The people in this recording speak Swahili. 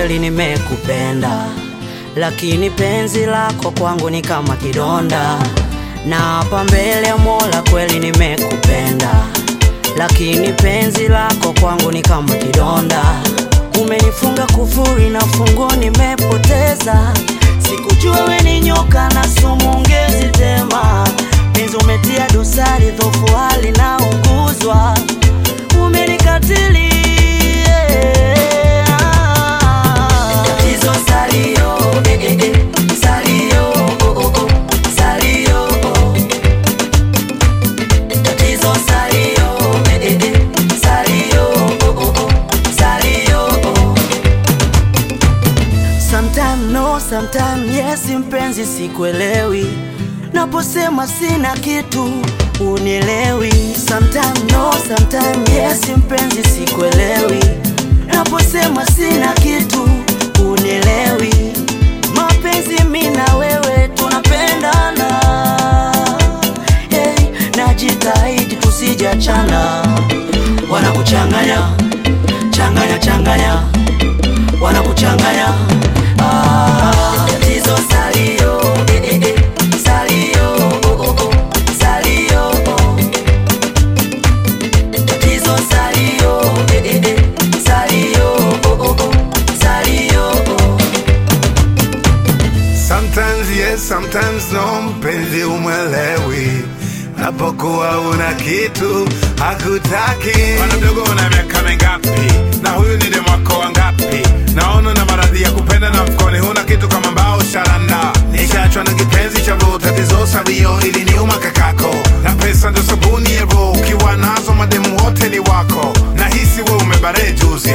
kweli nimekupenda, lakini penzi lako kwangu ni kama kidonda. Na hapa mbele ya Mola kweli nimekupenda, lakini penzi lako kwangu ni kama kidonda. Umenifunga kufuri na funguo nimepoteza, sikujua we ni nyoka na sumu ungezi tema. Penzi umetia dosari, dhofu hali na unguzwa, umenikatili Tatizo salio, eh, eh, eh, salio, oh, oh, oh, salio, oh. Tatizo salio, eh, eh, eh, salio, oh, oh, oh, salio, oh. Sometime no, sometime yes, mpenzi sikuelewi, naposema sina kitu unielewi. Sometime no, sometime yes, mpenzi sikuelewi, naposema sina kitu unielewi. Mapenzi mi na wewe tunapendana, hey, najitahidi tusijachana, wanakuchanganya changanya changanya wanakuchanganya ah, tatizo salio eh, eh, eh, salio oh, oh, oh, salio oh. tatizo salio eh, eh, eh, salio oh, oh, oh, salio oh. Sometimes yes, sometimes no, mpenzi umwelewi napokuwa una kitu hakutaki. Bwana mdogo, una miaka mingapi? Na huyu ni demu wako wangapi? Naona na maradhi ya kupenda na mfukoni huna kitu kama mbao sharanda. Nishaachwa na kipenzi cha roho, tatizo sabio ili niuma kakako, na pesa ndo sabuni ya roho. Ukiwa nazo mademu wote ni wako, na hisi we umebare juzi,